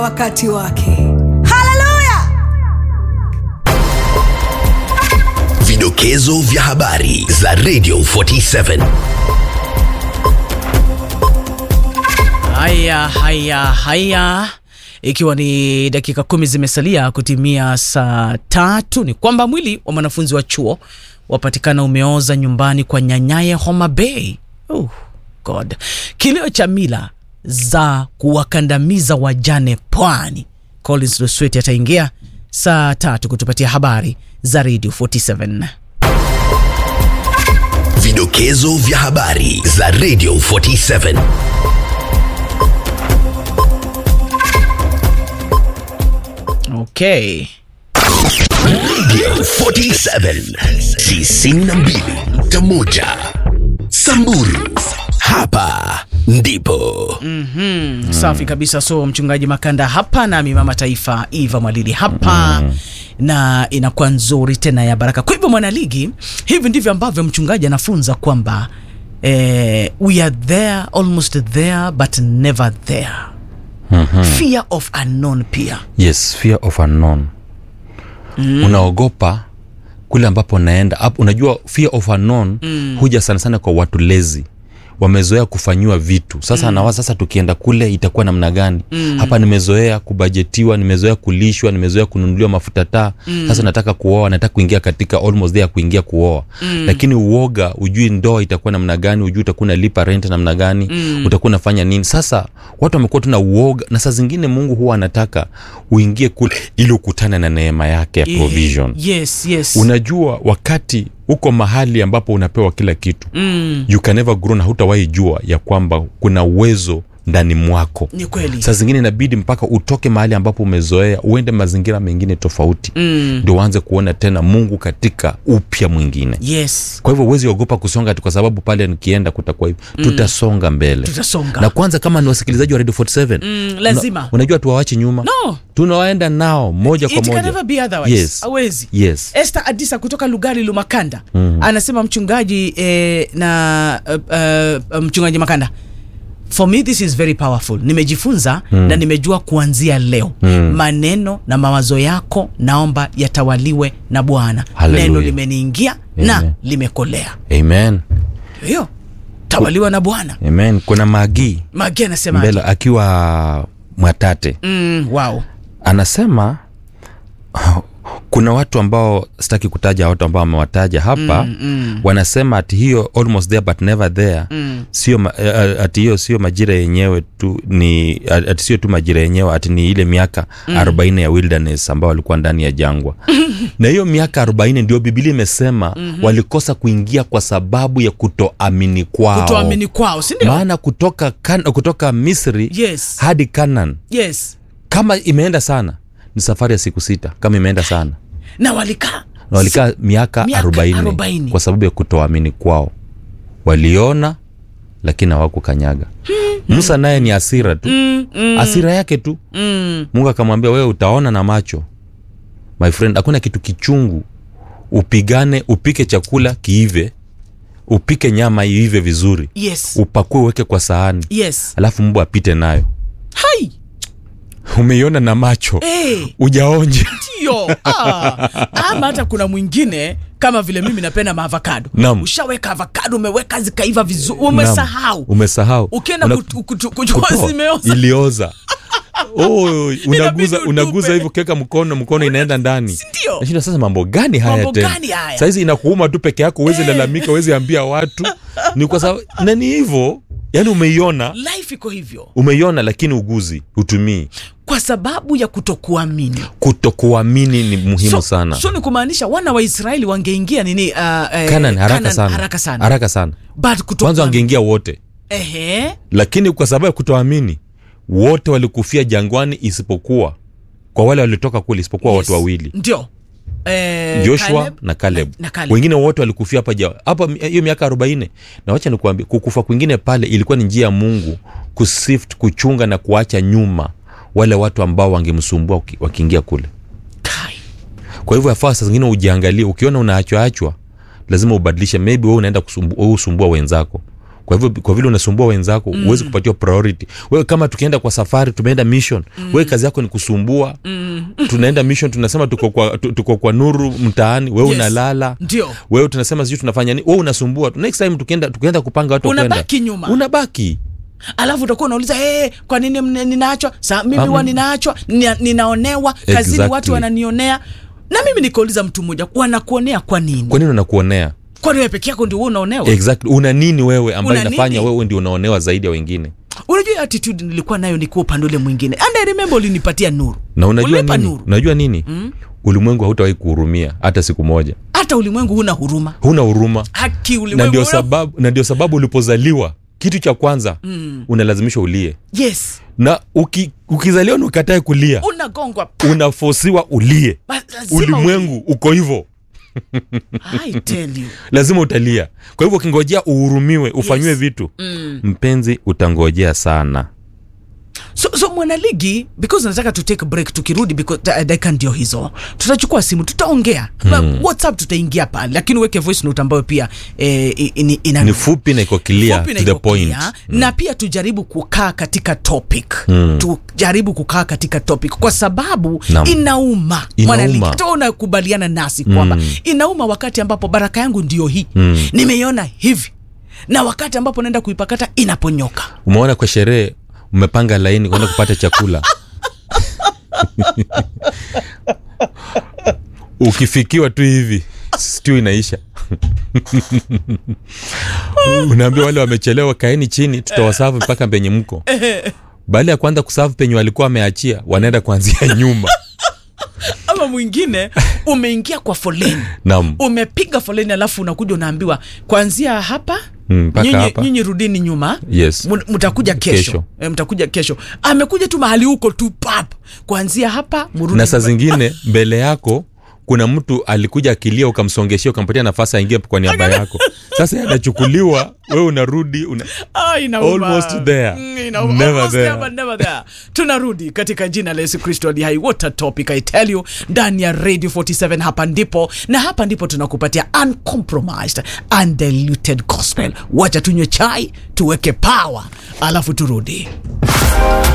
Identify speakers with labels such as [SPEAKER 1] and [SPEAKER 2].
[SPEAKER 1] wakati wake haleluya
[SPEAKER 2] Vidokezo vya habari za Radio 47.
[SPEAKER 3] Haya, haya, haya, ikiwa ni dakika kumi zimesalia kutimia saa tatu, ni kwamba mwili wa mwanafunzi wa chuo wapatikana umeoza nyumbani kwa nyanyaye Homa Bay. Oh, God. Kilio cha mila za kuwakandamiza wajane pwani. Collins Lusweti ataingia saa tatu kutupatia habari za Radio 47.
[SPEAKER 2] Vidokezo vya habari za Radio 47.
[SPEAKER 3] Okay.
[SPEAKER 2] Radio 47 92.1 Samburu. Hapa ndipo
[SPEAKER 3] Mm, safi kabisa. So mchungaji Makanda hapa nami mama taifa Eva Mwalili hapa na inakuwa nzuri tena ya baraka. Kwa hivyo mwanaligi, hivi ndivyo ambavyo mchungaji anafunza kwamba eh, we are there almost there but never there. Fear of unknown pia
[SPEAKER 4] yes fear of unknown mm. unaogopa kule ambapo unaenda Ap- unajua fear of unknown mm. huja sana sana kwa watu lezi wamezoea kufanyiwa vitu sasa mm. nawa sasa tukienda kule itakuwa namna gani mm. hapa nimezoea kubajetiwa nimezoea kulishwa nimezoea kununuliwa mafuta taa mm. sasa nataka kuoa nataka kuingia katika almost there kuingia kuoa mm. lakini uoga ujui ndoa itakuwa namna gani ujui utakuwa unalipa rent namna gani mm. utakuwa unafanya nini sasa watu wamekuwa tuna uoga na saa zingine mungu huwa anataka uingie kule ili ukutane na neema yake ya provision
[SPEAKER 3] yes, yes.
[SPEAKER 4] unajua wakati uko mahali ambapo unapewa kila kitu
[SPEAKER 3] mm,
[SPEAKER 4] you can never grow na hutawahi jua ya kwamba kuna uwezo ndani mwako
[SPEAKER 3] ni kweli
[SPEAKER 4] saa zingine inabidi mpaka utoke mahali ambapo umezoea uende mazingira mengine tofauti
[SPEAKER 3] mm,
[SPEAKER 4] ndio uanze kuona tena mungu katika upya mwingine
[SPEAKER 3] yes
[SPEAKER 4] kwa hivyo huwezi ogopa kusonga ati kwa sababu pale nikienda kutakuwa hivi mm. tutasonga mbele
[SPEAKER 3] tutasonga
[SPEAKER 4] na kwanza kama ni wasikilizaji wa radio 47
[SPEAKER 3] mm, lazima
[SPEAKER 4] una, unajua tuwawachi nyuma
[SPEAKER 3] no
[SPEAKER 4] tunawaenda nao moja kwa
[SPEAKER 3] it can
[SPEAKER 4] moja
[SPEAKER 3] never be otherwise
[SPEAKER 4] Yes.
[SPEAKER 3] hawezi
[SPEAKER 4] yes
[SPEAKER 3] Esther Adisa kutoka Lugari Lumakanda mm. anasema mchungaji eh, na uh, uh, mchungaji Makanda for me this is very powerful nimejifunza mm. na nimejua kuanzia leo mm. maneno na mawazo yako naomba yatawaliwe na Bwana
[SPEAKER 4] Hallelujah.
[SPEAKER 3] neno limeniingia na
[SPEAKER 4] Amen.
[SPEAKER 3] limekolea
[SPEAKER 4] amen
[SPEAKER 3] hiyo tawaliwa na Bwana
[SPEAKER 4] amen kuna magi
[SPEAKER 3] Magi anasema
[SPEAKER 4] mbele akiwa mwatate
[SPEAKER 3] mm, wow
[SPEAKER 4] anasema kuna watu ambao sitaki kutaja watu ambao wamewataja hapa mm, mm. wanasema ati hiyo almost there but never there mm. sio ma- eh, ati hiyo sio majira yenyewe tu ni ati sio tu majira yenyewe ati ni ile miaka mm. 40 ya wilderness ambao walikuwa ndani ya jangwa na hiyo miaka 40 ndio bibilia imesema mm-hmm. walikosa kuingia kwa sababu ya kutoamini kwao
[SPEAKER 3] kutoamini kwao si ndio
[SPEAKER 4] maana kutoka, kan, kutoka misri
[SPEAKER 3] yes
[SPEAKER 4] hadi kanan
[SPEAKER 3] yes
[SPEAKER 4] kama imeenda sana ni safari ya siku sita kama imeenda sana
[SPEAKER 3] na walikaa
[SPEAKER 4] na walikaa miaka
[SPEAKER 3] Miaka
[SPEAKER 4] 40
[SPEAKER 3] arobaini.
[SPEAKER 4] kwa sababu ya kutoamini kwao waliona lakini hawakukanyaga musa naye ni asira tu
[SPEAKER 3] mm, mm,
[SPEAKER 4] asira yake tu
[SPEAKER 3] mm.
[SPEAKER 4] mungu akamwambia wewe utaona na macho my friend hakuna kitu kichungu upigane upike chakula kiive upike nyama iive vizuri
[SPEAKER 3] yes
[SPEAKER 4] upakue uweke kwa sahani
[SPEAKER 3] yes
[SPEAKER 4] alafu mbu apite nayo
[SPEAKER 3] hai
[SPEAKER 4] umeiona na macho
[SPEAKER 3] hey.
[SPEAKER 4] ujaonje
[SPEAKER 3] ndio ah. ama hata kuna mwingine kama vile mimi napenda maavokado
[SPEAKER 4] Naam.
[SPEAKER 3] ushaweka avokado umeweka zikaiva vizuri umesahau
[SPEAKER 4] umesahau
[SPEAKER 3] ukienda
[SPEAKER 4] Una-
[SPEAKER 3] kutu- kutu- kuchukua
[SPEAKER 4] kutoa,
[SPEAKER 3] zimeoza
[SPEAKER 4] ilioza oh, unaguza
[SPEAKER 3] utupe.
[SPEAKER 4] unaguza hivyo keka mkono mkono inaenda ndani
[SPEAKER 3] ndio
[SPEAKER 4] nashinda sasa mambo gani haya
[SPEAKER 3] Mambo
[SPEAKER 4] tena
[SPEAKER 3] gani haya?
[SPEAKER 4] saizi inakuuma tu peke yako uwezi lalamika uwezi ambia watu ni kwa sababu na ni hivyo yani umeiona
[SPEAKER 3] life iko hivyo
[SPEAKER 4] umeiona lakini uguzi utumii
[SPEAKER 3] kwa sababu ya kutokuamini
[SPEAKER 4] kutokuamini ni muhimu
[SPEAKER 3] so,
[SPEAKER 4] sana
[SPEAKER 3] so ni kumaanisha wana wa israeli wangeingia nini uh, eh,
[SPEAKER 4] Canaan, haraka
[SPEAKER 3] Canaan
[SPEAKER 4] sana
[SPEAKER 3] haraka sana
[SPEAKER 4] haraka sana
[SPEAKER 3] but
[SPEAKER 4] kwanza
[SPEAKER 3] kutokuamini
[SPEAKER 4] wangeingia wote
[SPEAKER 3] ehe
[SPEAKER 4] lakini kwa sababu ya kutoamini wote walikufia jangwani isipokuwa kwa wale walitoka kule isipokuwa
[SPEAKER 3] Yes.
[SPEAKER 4] watu wawili
[SPEAKER 3] ndio eh,
[SPEAKER 4] joshua
[SPEAKER 3] Caleb
[SPEAKER 4] na caleb
[SPEAKER 3] na, na Caleb.
[SPEAKER 4] wengine wote walikufia hapa ja- hapa mi- hiyo miaka arobaini na wacha nikuambia kukufa kwingine pale ilikuwa ni njia ya mungu kusift kuchunga na kuacha nyuma wale watu ambao wangemsumbua waki- wakiingia kule
[SPEAKER 3] Kai.
[SPEAKER 4] kwa hivyo yafaa saa zingine ujiangalie ukiona unaachwaachwa lazima ubadilishe maybe wewe unaenda kusumbu- wewe usumbua wenzako kwa hivyo kwa vile unasumbua wenzako mm. uwezi kupatiwa priority wewe kama tukienda kwa safari tumeenda mission mm. wewe kazi yako ni kusumbua mm. tunaenda mission tunasema tuko kwa, tu- tuko kwa nuru mtaani wewe
[SPEAKER 3] Yes.
[SPEAKER 4] unalala
[SPEAKER 3] Ndio.
[SPEAKER 4] wewe tunasema sijui tunafanya nini wewe unasumbua next time tukienda tukienda kupanga watu wa kwenda,
[SPEAKER 3] Unabaki nyuma.
[SPEAKER 4] unabaki
[SPEAKER 3] alafu utakuwa unauliza hey, kwa nini mne- ninaachwa sa mimi
[SPEAKER 4] Am-
[SPEAKER 3] huwa ninaachwa nina, ninaonewa kazini
[SPEAKER 4] Exactly.
[SPEAKER 3] watu wananionea na mimi nikauliza mtu mmoja wanakuonea kwa nini
[SPEAKER 4] kwa nini unakuonea
[SPEAKER 3] kwani wewe peke yako ndio wewe unaonewa
[SPEAKER 4] exactly una nini wewe ambayo
[SPEAKER 3] Una
[SPEAKER 4] inafanya
[SPEAKER 3] nini?
[SPEAKER 4] wewe ndio unaonewa zaidi ya wengine
[SPEAKER 3] unajua hiyo attitude nilikuwa nayo nikuwa upande ule mwingine and I remember ulinipatia nuru
[SPEAKER 4] na unajua
[SPEAKER 3] Ulinipa
[SPEAKER 4] nini
[SPEAKER 3] nuru
[SPEAKER 4] unajua nini mm? ulimwengu hautawahi kuhurumia hata siku moja
[SPEAKER 3] hata ulimwengu huna huruma
[SPEAKER 4] huna huruma
[SPEAKER 3] haki
[SPEAKER 4] na
[SPEAKER 3] ulimwengu
[SPEAKER 4] ndio
[SPEAKER 3] huna-
[SPEAKER 4] sababu na ndio sababu ulipozaliwa kitu cha kwanza mm. unalazimishwa ulie
[SPEAKER 3] yes
[SPEAKER 4] na uki, ukizaliwa na ukatae kulia
[SPEAKER 3] unagongwa
[SPEAKER 4] unafosiwa ulie
[SPEAKER 3] Ba- lazima
[SPEAKER 4] ulimwengu uko hivyo
[SPEAKER 3] uli- I tell you
[SPEAKER 4] lazima utalia kwa hivyo ukingojea uhurumiwe ufanyiwe
[SPEAKER 3] Yes.
[SPEAKER 4] vitu mm. mpenzi utangojea sana
[SPEAKER 3] so, so mwanaligi because nataka tu take a break tukirudi because da- dakika ndio hizo tutachukua simu tutaongea mm. whatsapp tutaingia pale lakini uweke voice note ambayo pia eh, i- ini- ina
[SPEAKER 4] ni fupi na iko clear
[SPEAKER 3] fupi na
[SPEAKER 4] to the
[SPEAKER 3] iko
[SPEAKER 4] point
[SPEAKER 3] clear, na pia tujaribu kukaa katika topic tujaribu kukaa katika topic kwa sababu
[SPEAKER 4] Naam.
[SPEAKER 3] inauma
[SPEAKER 4] Inauma.
[SPEAKER 3] Mwanaligi, hata wewe unakubaliana nasi kwamba inauma wakati ambapo baraka yangu ndio hii nimeiona hivi na wakati ambapo naenda kuipakata inaponyoka
[SPEAKER 4] umeona kwa sherehe umepanga laini kwenda kupata chakula ukifikiwa tu hivi stiu inaisha unaambia wale wamechelewa kaeni chini tutawasavu mpaka penye mko baada ya kwanza kusavu penye walikuwa wameachia wanaenda kuanzia nyuma
[SPEAKER 3] ama mwingine umeingia kwa foleni
[SPEAKER 4] nam
[SPEAKER 3] umepiga foleni alafu unakuja unaambiwa kuanzia hapa
[SPEAKER 4] Mm, mpaka
[SPEAKER 3] nyinyi,
[SPEAKER 4] hapa.
[SPEAKER 3] nyinyi rudini nyuma
[SPEAKER 4] Yes.
[SPEAKER 3] Mu- mtakuja kesho,
[SPEAKER 4] Kesho.
[SPEAKER 3] E, mtakuja kesho amekuja tu mahali huko tu pap kuanzia hapa murudi
[SPEAKER 4] na saa
[SPEAKER 3] nyuma.
[SPEAKER 4] zingine mbele yako kuna mtu alikuja akilia ukamsongeshia ukampatia nafasi aingie kwa niaba yako sasa yeye anachukuliwa wewe unarudi una...
[SPEAKER 3] Ah, inauma.
[SPEAKER 4] Almost there.
[SPEAKER 3] Mm, inauma.
[SPEAKER 4] Never
[SPEAKER 3] Almost
[SPEAKER 4] there.
[SPEAKER 3] there, but never there. tunarudi katika jina la yesu kristo ali hai what a topic i tell you ndani ya radio 47 hapa ndipo na hapa ndipo tunakupatia uncompromised undiluted gospel wacha tunywe chai tuweke power alafu turudi